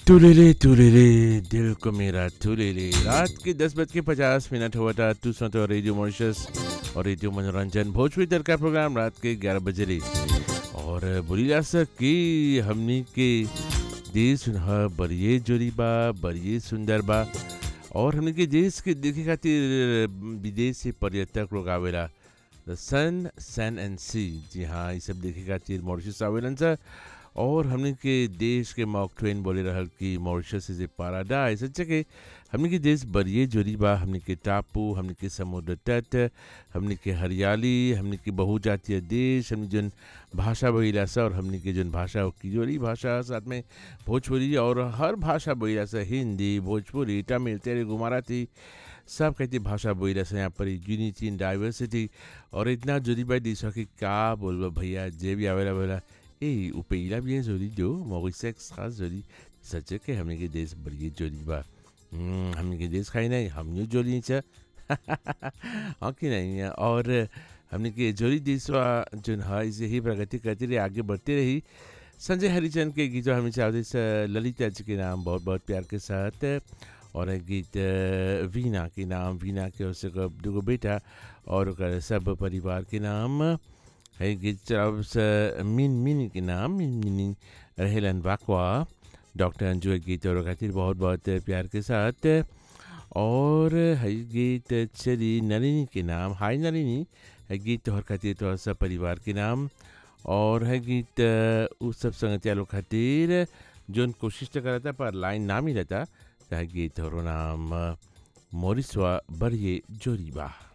तुलेले तुलेले दिल को मेरा तुलेले रात के दस बज के पचास मिनट हुआ था तू सुनते हो रेडियो मॉरिशस और रेडियो मनोरंजन भोजपुरी तर का प्रोग्राम रात के ग्यारह बजे रे और बोली जा सकी हमनी के देश ह बड़िए जोरी बा बड़िए सुंदर बा और हमनी के देश के देखे खातिर विदेश से पर्यटक लोग आवेला द सन सन एंड सी जी हाँ ये सब देखे खातिर मॉरिशस आवेलन सर और हमने के देश के मॉक ट्वेन बोले रहल कि मॉरिशस इज ए पैराडाइज अच्छा के हमने के देश बरिए जोरी बा हमने के टापू हमने के समुद्र तट हमने के हरियाली हमने के बहुजातीय देश हमने जन भाषा बोला सा और हमने के जन भाषा हो किजोरी भाषा साथ में भोजपुरी और हर भाषा बोला सा हिंदी भोजपुरी तमिल तेलुगु मराठी सब कहते भाषा बोला से यहाँ पर यूनिटी इन डाइवर्सिटी और इतना जोरी बा देश कि का बोलबा भैया जे भी आवेला बोला Et au pays là bien joli do, Maurice extra joli. सच के हमने के देश बड़ी जोली बा हमने के देश खाई नहीं हम न्यू जोली छ हाँ कि नहीं है और हमने के जोली देश जो है इसे ही प्रगति करती रही आगे बढ़ती रही संजय हरिचंद के गीत हमें चाहते ललिता जी के नाम बहुत बहुत प्यार के साथ और गीत वीना के नाम वीना के उससे दुगो बेटा और सब परिवार के नाम है गीत चलाव मिन मिनी के नाम मिन मिनी रहेलन वाकवा डॉक्टर अंजू गीत और खातिर बहुत बहुत प्यार के साथ और है गीत चली नलिनी के नाम हाय नलिनी है गीत और खातिर तो सब परिवार के नाम और है गीत उस सब संगतिया लोग खातिर जो कोशिश तो करा था पर लाइन ना मिला था है गीत और नाम मोरिसवा बड़िए जोरीबा